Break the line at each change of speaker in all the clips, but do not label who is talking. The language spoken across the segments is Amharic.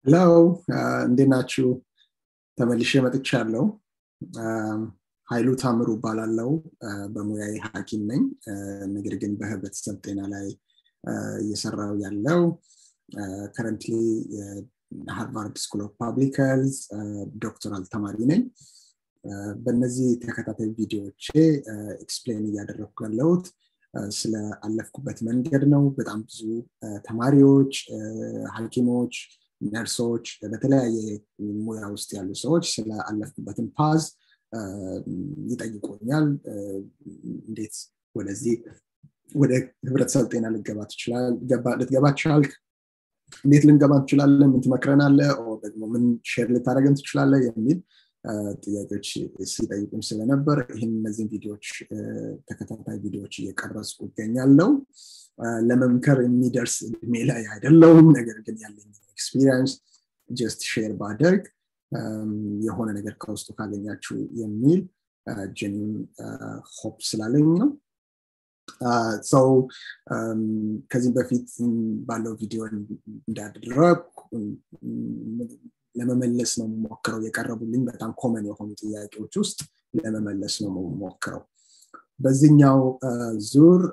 ሄሎ እንዴት ናችሁ? ተመልሼ መጥቻለሁ። ኃይሉ ታምሩ እባላለሁ። በሙያዊ ሐኪም ነኝ። ነገር ግን በህብረተሰብ ጤና ላይ እየሰራው ያለው ከረንትሊ ሃርቫርድ ስኩል ኦፍ ፓብሊክ ሄልዝ ዶክተራል ተማሪ ነኝ። በእነዚህ ተከታታይ ቪዲዮዎቼ ኤክስፕሌን እያደረግኩ ያለሁት ስለ አለፍኩበት መንገድ ነው። በጣም ብዙ ተማሪዎች፣ ሐኪሞች፣ ነርሶች፣ በተለያየ ሙያ ውስጥ ያሉ ሰዎች ስለ አለፍኩበትን ፓዝ ይጠይቁኛል። እንዴት ወደዚህ ወደ ህብረተሰብ ጤና ልትገባ ትችላል? እንዴት ልንገባ ትችላለን? ምን ትመክረናለህ? ደግሞ ምን ሼር ልታደረገን ትችላለህ? የሚል ጥያቄዎች ሲጠይቁኝ ስለነበር ይህን እነዚህን ቪዲዮዎች ተከታታይ ቪዲዮዎች እየቀረጽኩ ይገኛለው። ለመምከር የሚደርስ እድሜ ላይ አይደለውም። ነገር ግን ያለኝ ኤክስፒሪንስ ጀስት ሼር ባደርግ የሆነ ነገር ከውስጡ ካገኛችሁ የሚል ጀኒን ሆፕ ስላለኝ ነው። ሰው ከዚህ በፊት ባለው ቪዲዮ እንዳደረግኩ ለመመለስ ነው የምሞክረው። የቀረቡልኝ በጣም ኮመን የሆኑ ጥያቄዎች ውስጥ ለመመለስ ነው የምሞክረው። በዚህኛው ዙር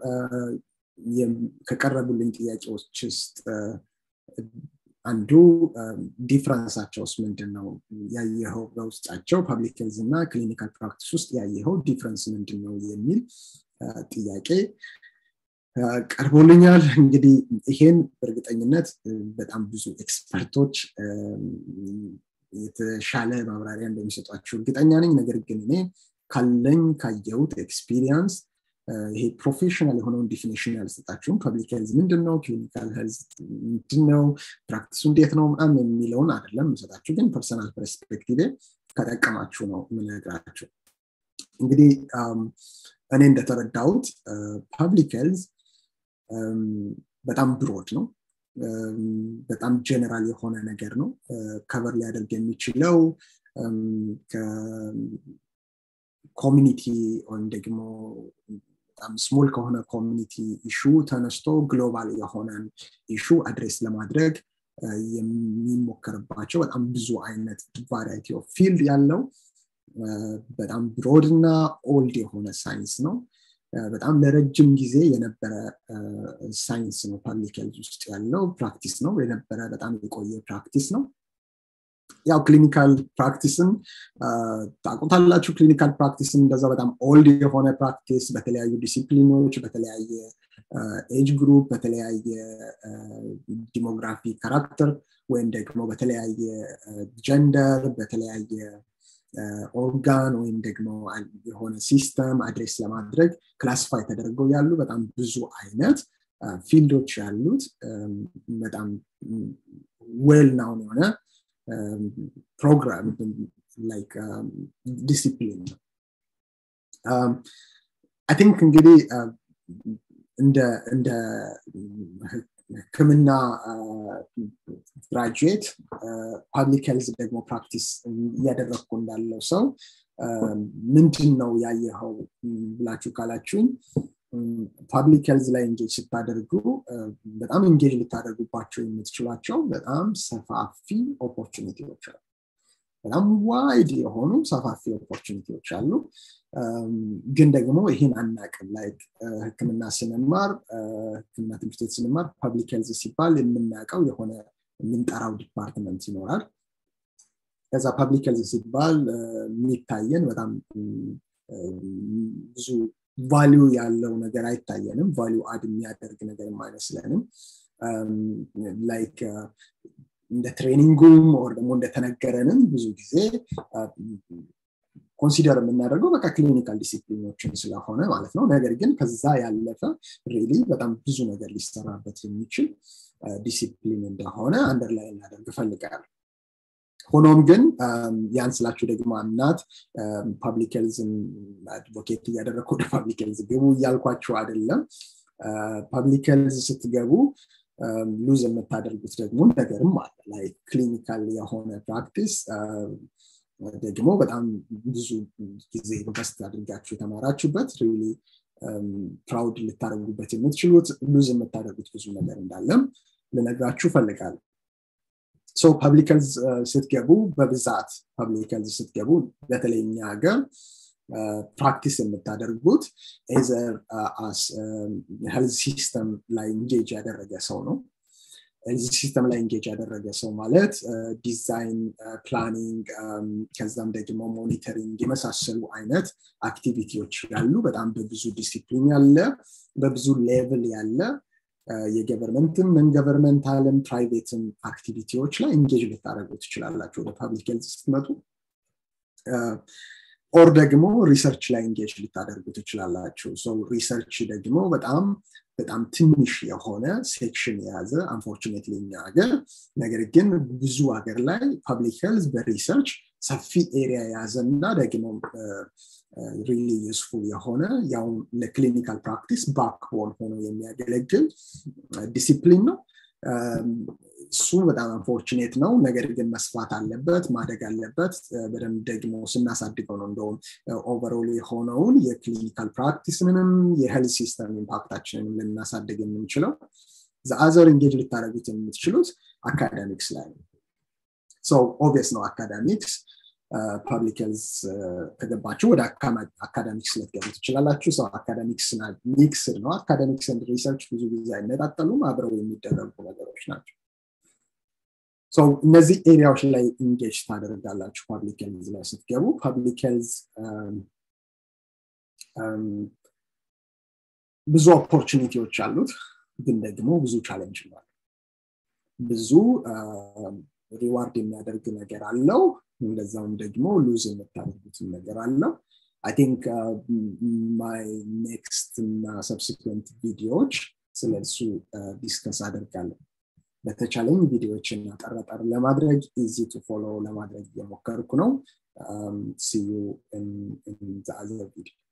ከቀረቡልኝ ጥያቄዎች ውስጥ አንዱ ዲፍረንሳቸውስ ምንድን ነው? ያየኸው በውስጣቸው ፐብሊክ ሄልዝ እና ክሊኒካል ፕራክቲስ ውስጥ ያየኸው ዲፍረንስ ምንድን ነው የሚል ጥያቄ ቀርቦልኛል። እንግዲህ ይሄን በእርግጠኝነት በጣም ብዙ ኤክስፐርቶች የተሻለ ማብራሪያ እንደሚሰጧቸው እርግጠኛ ነኝ። ነገር ግን እኔ ካለኝ ካየሁት ኤክስፒሪየንስ ይሄ ፕሮፌሽናል የሆነውን ዲፊኒሽን ያልሰጣችሁም ፐብሊክ ሄልዝ ምንድን ነው፣ ክሊኒካል ሄልዝ ምንድን ነው፣ ፕራክቲሱ እንዴት ነው ምናምን የሚለውን አይደለም የምሰጣችሁ፣ ግን ፐርሰናል ፐርስፔክቲቭ ከጠቀማችሁ ነው የምነግራችሁ። እንግዲህ እኔ እንደተረዳሁት ፐብሊክ ሄልዝ በጣም ብሮድ ነው። በጣም ጀነራል የሆነ ነገር ነው። ከቨር ሊያደርግ የሚችለው ኮሚኒቲ ወይም ደግሞ በጣም ስሞል ከሆነ ኮሚኒቲ ኢሹ ተነስቶ ግሎባል የሆነን ኢሹ አድሬስ ለማድረግ የሚሞከርባቸው በጣም ብዙ አይነት ቫራይቲ ኦፍ ፊልድ ያለው በጣም ብሮድ እና ኦልድ የሆነ ሳይንስ ነው። በጣም ለረጅም ጊዜ የነበረ ሳይንስ ነው። ፐብሊክ ሄልዝ ውስጥ ያለው ፕራክቲስ ነው የነበረ በጣም የቆየ ፕራክቲስ ነው። ያው ክሊኒካል ፕራክቲስን ታውቁታላችሁ። ክሊኒካል ፕራክቲስን እንደዛ በጣም ኦልድ የሆነ ፕራክቲስ በተለያዩ ዲሲፕሊኖች፣ በተለያየ ኤጅ ግሩፕ፣ በተለያየ ዲሞግራፊ ካራክተር ወይም ደግሞ በተለያየ ጀንደር፣ በተለያየ ኦርጋን ወይም ደግሞ የሆነ ሲስተም አድሬስ ለማድረግ ክላሲፋይ ተደርገው ያሉ በጣም ብዙ አይነት ፊልዶች ያሉት በጣም ዌል ናውን የሆነ ፕሮግራም ላይክ ዲሲፕሊን ነው። አይ ቲንክ እንግዲህ እንደ ህክምና ግራጁዌት ፓብሊክ ሄልዝ ደግሞ ፕራክቲስ እያደረግኩ እንዳለው ሰው ምንድን ነው ያየኸው ብላችሁ ካላችሁኝ ፓብሊክ ሄልዝ ላይ እንጌጅ ስታደርጉ በጣም እንጌጅ ልታደርጉባቸው የምትችሏቸው በጣም ሰፋፊ ኦፖርቹኒቲዎች አሉ። በጣም ዋይድ የሆኑ ሰፋፊ ኦፖርቹኒቲዎች አሉ። ግን ደግሞ ይህን አናቅም። ላይ ህክምና ስንማር ህክምና ትምህርት ቤት ስንማር ፐብሊክ ሄልዝ ሲባል የምናውቀው የሆነ የምንጠራው ዲፓርትመንት ይኖራል። ከዛ ፐብሊክ ሄልዝ ሲባል የሚታየን በጣም ብዙ ቫሊዩ ያለው ነገር አይታየንም። ቫሊዩ አድ የሚያደርግ ነገር አይመስለንም። ላይክ እንደ ትሬኒንጉም ወር ደግሞ እንደተነገረንም ብዙ ጊዜ ኮንሲደር የምናደርገው በቃ ክሊኒካል ዲሲፕሊኖችን ስለሆነ ማለት ነው። ነገር ግን ከዛ ያለፈ ሪሊ በጣም ብዙ ነገር ሊሰራበት የሚችል ዲሲፕሊን እንደሆነ አንደር ላይ እናደርግ እፈልጋለሁ። ሆኖም ግን ያን ስላችሁ ደግሞ እናት ፓብሊክ ሄልዝን አድቮኬት እያደረግኩ ወደ ፓብሊክ ሄልዝ ግቡ እያልኳችሁ አይደለም። ፓብሊክ ሄልዝ ስትገቡ ሉዝ የምታደርጉት ደግሞ ነገርም አለ ላይ ክሊኒካል የሆነ ፕራክቲስ ደግሞ በጣም ብዙ ጊዜ ኢንቨስት አድርጋችሁ የተማራችሁበት ሪሊ ፕራውድ ልታደርጉበት የምትችሉት ሉዝ የምታደርጉት ብዙ ነገር እንዳለም ልነግራችሁ ፈልጋለሁ። ፐብሊክ ሄልዝ ስትገቡ በብዛት ፐብሊክ ሄልዝ ስትገቡ በተለይ እኛ ሀገር ፕራክቲስ የምታደርጉት ኤዘር ሄልዝ ሲስተም ላይ ኢንጌጅ ያደረገ ሰው ነው እዚህ ሲስተም ላይ ኢንጌጅ ያደረገ ሰው ማለት ዲዛይን ፕላኒንግ ከዛም ደግሞ ሞኒተሪንግ የመሳሰሉ አይነት አክቲቪቲዎች ያሉ በጣም በብዙ ዲሲፕሊን ያለ በብዙ ሌቭል ያለ የገቨርንመንትም ነን ገቨርንመንታልም ፕራይቬትም አክቲቪቲዎች ላይ ኢንጌጅ ልታደረጉ ትችላላችሁ ወደ ፐብሊክ ሄልዝ ስትመጡ ኦር ደግሞ ሪሰርች ላይ ኢንጌጅ ልታደርጉ ትችላላችሁ ሪሰርች ደግሞ በጣም በጣም ትንሽ የሆነ ሴክሽን የያዘ አንፎርቹኔትሊ እኛ ሀገር ነገር ግን ብዙ ሀገር ላይ ፐብሊክ ሄልዝ በሪሰርች ሰፊ ኤሪያ የያዘ እና ደግሞ ሪሊ ዩስፉል የሆነ ያው ለክሊኒካል ፕራክቲስ ባክቦን ሆኖ የሚያገለግል ዲሲፕሊን ነው እሱ በጣም አንፎርቹኔት ነው ነገር ግን መስፋት አለበት ማደግ አለበት በደንብ ደግሞ ስናሳድገው ነው እንደውም ኦቨሮል የሆነውን የክሊኒካል ፕራክቲስንም የሄልት ሲስተም ኢምፓክታችንንም ልናሳድግ የምንችለው ዘአዘር ኢንጌጅ ልታደረጉት የምትችሉት አካዳሚክስ ላይ ነው ኦቪየስ ነው አካዳሚክስ ፐብሊክ ሄልዝ ከገባችሁ ወደ አካዳሚክስ ልትገቡ ትችላላችሁ ሰው አካዳሚክስ ሚክስድ ነው አካዳሚክስ ንድ ሪሰርች ብዙ ጊዜ አይነጣጠሉም አብረው የሚደረጉ ነገሮች ናቸው እነዚህ ኤሪያዎች ላይ ኢንጌጅ ታደርጋላችሁ ፐብሊክ ሄልዝ ላይ ስትገቡ ፐብሊክ ሄልዝ ብዙ ኦፖርቹኒቲዎች አሉት ግን ደግሞ ብዙ ቻለንጅ ነው ብዙ ሪዋርድ የሚያደርግ ነገር አለው እንደዛውም ደግሞ ሉዝ የምታደርጉትን ነገር አለው አይ ቲንክ ማይ ኔክስት እና ሰብሲኩንት ቪዲዮዎች ስለሱ ዲስከስ አደርጋለሁ በተቻለኝ ቪዲዮዎችን አጠረጠር ለማድረግ ኢዚ ቱ ፎሎ ለማድረግ እየሞከርኩ ነው ሲዩ ዘአዘር ቪዲዮ